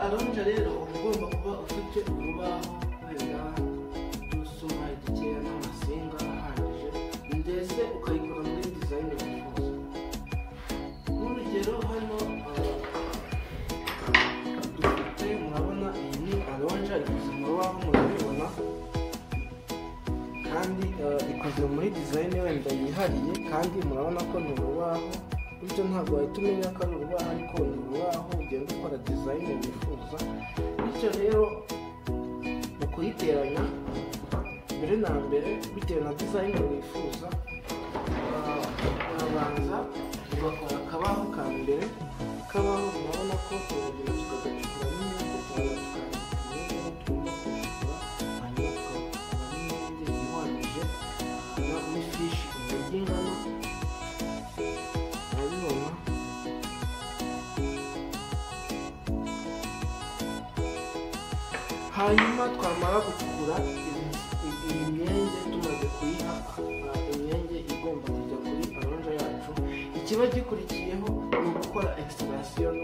arongera rero uba ugomba kuba ufite urubaho wenda n'udusuma dukeya n'amasinga ahagije ndetse ukayikora muri dizayini wifuza nk'urugero hano ah, dufite murabona iyi ni aronja ikoze mu rubaho murabibona kandi ah, ikoze muri dizayini wenda yihariye kandi murabona ko ni urubaho bityo ntabwo wahita umenya ko ari urubaho ariko ni urubaho ugenda ukora dizayini wifuza bityo rero mu kuyiteranya mbere na mbere bitewe na dizayini wifuza ah, urabanza ugakora akabaho ka mbere kabaho urabona ko urugero tukagacukura n'ibindi tukaba tukandika tugomba kwishyura hanyuma tukagura n'ibindi ihwanyije n'ifishi y'ingano urabibona hanyuma twamara gucukura iyi myenge tumaze kuyiha ah, imyenge igomba kujya kuri aranja yacu ikiba gikurikiyeho ni ugukora ekisitasiyo no